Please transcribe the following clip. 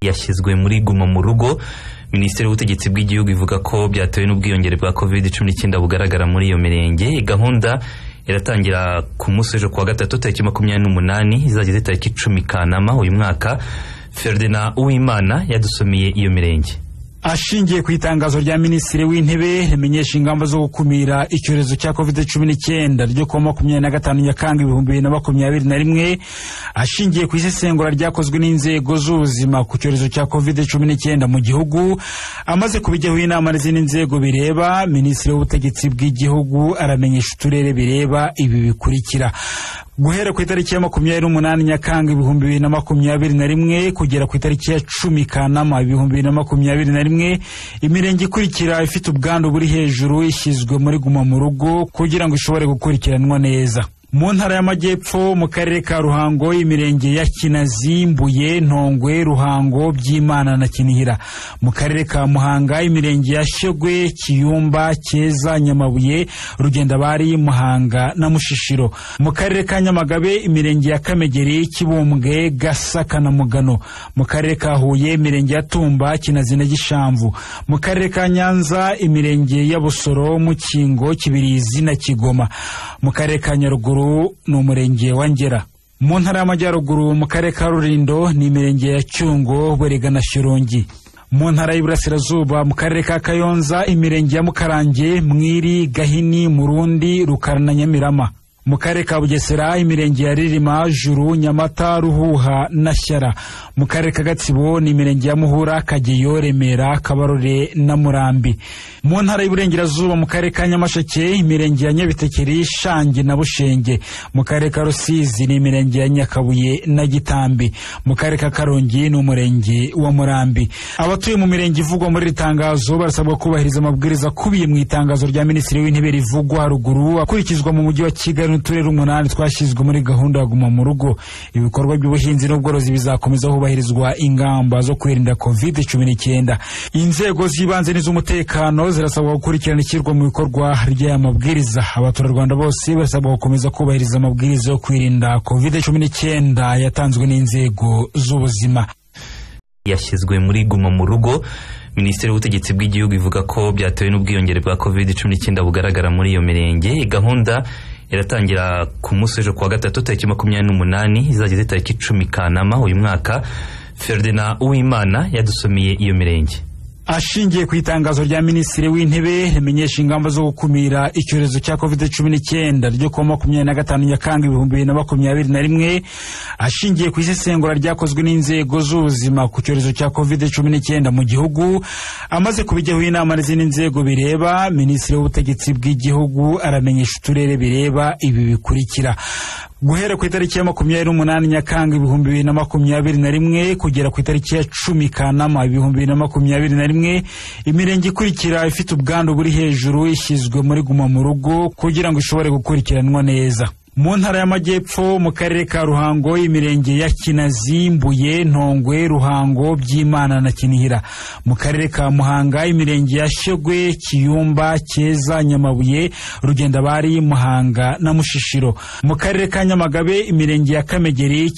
yashyizwe muri guma mu rugo minisiteri y'ubutegetsi bw'igihugu ivuga ko byatewe n'ubwiyongere bwa covid cumi n'icyenda bugaragara muri iyo mirenge gahunda iratangira ku munsi w'ejo kuwa gatatu tariki makumyabiri n'umunani izageze tariki icumi kanama uyu mwaka ferdinand uwimana yadusomeye iyo mirenge ashingiye ku itangazo rya minisitiri w'intebe rimenyesha ingamba zo gukumira icyorezo cya covid cumi n'icyenda ryo kuwa makumyabiri na gatanu nyakanga ibihumbi bibiri na makumyabiri na rimwe ashingiye ku isesengura ryakozwe n'inzego z'ubuzima ku cyorezo cya covid cumi n'icyenda mu gihugu amaze kubijyaho inama n'izindi nzego bireba minisitiri w'ubutegetsi bw'igihugu aramenyesha uturere bireba ibi bikurikira guhera ku itariki ya makumyabiri n'umunani nyakanga ibihumbi bibiri na makumyabiri na rimwe kugera ku itariki ya cumi kanama ibihumbi bibiri na makumyabiri na rimwe imirenge ikurikira ifite ubwandu buri hejuru ishyizwe muri guma mu rugo kugira ngo ishobore gukurikiranwa neza mu ntara y'amajyepfo mu karere ka ruhango imirenge ya kinazi mbuye ntongwe ruhango byimana na kinihira mu karere ka muhanga imirenge ya shyogwe kiyumba cyeza nyamabuye rugendabari muhanga na mushishiro mu karere ka nyamagabe imirenge ya kamegeri kibumbwe gasaka na mugano mu karere ka huye imirenge ya tumba kinazi na gishamvu mu karere ka nyanza imirenge ya busoro mukingo kibirizi na kigoma mu karere ka nyaruguru ni umurenge wa ngera mu ntara y'amajyaruguru mu karere ka rurindo ni imirenge ya cyungo burega na shirongi mu ntara y'iburasirazuba mu karere ka kayonza imirenge ya mukarange mwiri gahini murundi rukara na nyamirama mu karere ka bugesera imirenge ya ririma juru nyamata ruhuha na shyara mu karere ka gatsibo ni imirenge ya muhura kageyo remera kabarore na murambi mu ntara y'iburengerazuba mu karere ka nyamasheke imirenge ya nyabitekeri shangi na bushenge mu karere ka rusizi ni imirenge ya nyakabuye na gitambi mu karere ka karongi ni umurenge wa murambi abatuye mu mirenge ivugwa muri iri tangazo barasabwa kubahiriza amabwiriza akubiye mu itangazo rya minisitiri w'intebe rivugwa haruguru akurikizwa mu mujyi wa kigali n'uturere umunani twashyizwe muri gahunda ya guma mu rugo ibikorwa by'ubuhinzi n'ubworozi bizakomeza hubahirizwa ingamba zo kwirinda covid cumi n'icyenda inzego z'ibanze n'iz'umutekano zirasabwa gukurikirana ishyirwa mu bikorwa ry'aya mabwiriza abaturarwanda bose barasabwa gukomeza kubahiriza amabwiriza yo kwirinda covid cumi n'icyenda yatanzwe n'inzego z'ubuzima yashyizwe muri guma mu rugo minisiteri y'ubutegetsi bw'igihugu ivuga ko byatewe n'ubwiyongere bwa covid cumi n'icyenda bugaragara muri iyo mirenge gahunda iratangira ku munsi w'ejo kuwa gatatu tariki makumyabiri n'umunani izageze tariki icumi kanama uyu mwaka ferdinand uwimana yadusomeye iyo mirenge ashingiye ku itangazo rya minisitiri w'intebe rimenyesha ingamba zo gukumira icyorezo cya covid cumi n'icyenda ryo kuwa makumyabiri na gatanu nyakanga ibihumbi bibiri na makumyabiri na rimwe ashingiye ku isesengura ryakozwe n'inzego z'ubuzima ku cyorezo cya covid cumi n'icyenda mu gihugu amaze kubijyaho inama n'izindi nzego bireba minisitiri w'ubutegetsi bw'igihugu aramenyesha uturere bireba ibi bikurikira guhera ku itariki ya makumyabiri n'umunani nyakanga ibihumbi bibiri na makumyabiri na rimwe kugera ku itariki ya cumi kanama ibihumbi bibiri na makumyabiri na rimwe imirenge ikurikira ifite ubwandu buri hejuru ishyizwe muri guma mu rugo kugira ngo ishobore gukurikiranwa neza mu ntara y'amajyepfo mu karere ka ruhango imirenge ya kinazi mbuye ntongwe ruhango byimana na kinihira mu karere ka muhanga imirenge ya shyogwe kiyumba cyeza nyamabuye rugendabari muhanga na mushishiro mu karere ka nyamagabe imirenge ya kamegeri